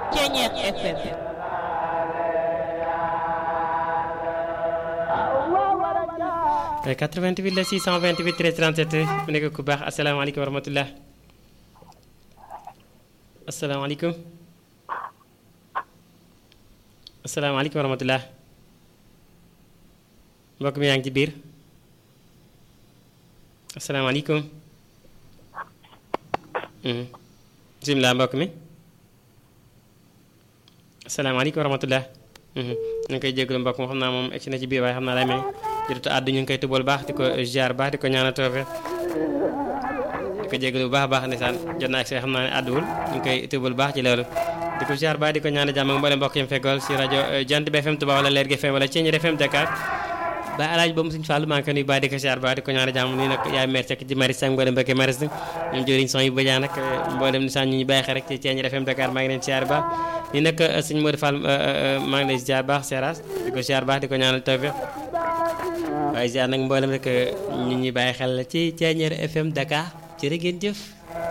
Ceeñeer FM 88 la 628 13 37 mu nekk ku baax asalaamaaleykum wa rahmatulah asalaamaaleykum asalaamaaleykum wa rahmatulah mbokk mi yaa ngi ci biir asalaamaaleykum bisimilah mbokk mi asalaamaaleykum wa rahmatulah ñu ngi koy jégalu mbokk moo xam naa moom egsi na ci biir waaye xam naa lay may jotut àddu ñu ngi koy tubal baax di ko ziar baax di ko ñaanal toofe di ko jégalu bu baax a baax ndeysaan jot naa egsi xam naa ne àdduwul ñu ngi koy tubal baax ci loolu di ko ziar baax di ko ñaanal jàmm ak mboolem mbokk yi mu feggool si rajo Jant bi FM Touba wala Leer gi FM wala Ceeñeer FM Dakar ba alaaj boobu suñu fàllu maa ngi koy nuyu baax di ko ziar baax di ko ñaanal jàmm nii nag yaay mer cek ci maris ak mboolem mbokki maris ñoom jëriñ son yu bëjaa nag mboolem ni ñu ñu bàyyi xel rek ci Ceeñeer FM Dakar maa ngi leen ziar baax nii nag suñu Modou Fall maa ngi lay ziar baax seeraas di ko ziar baax di ko ñaanal tawfiq waaye ziar nag mboolem rek ñu ñuy bàyyi xel ci Ceeñeer FM Dakar jërë ngeen jëf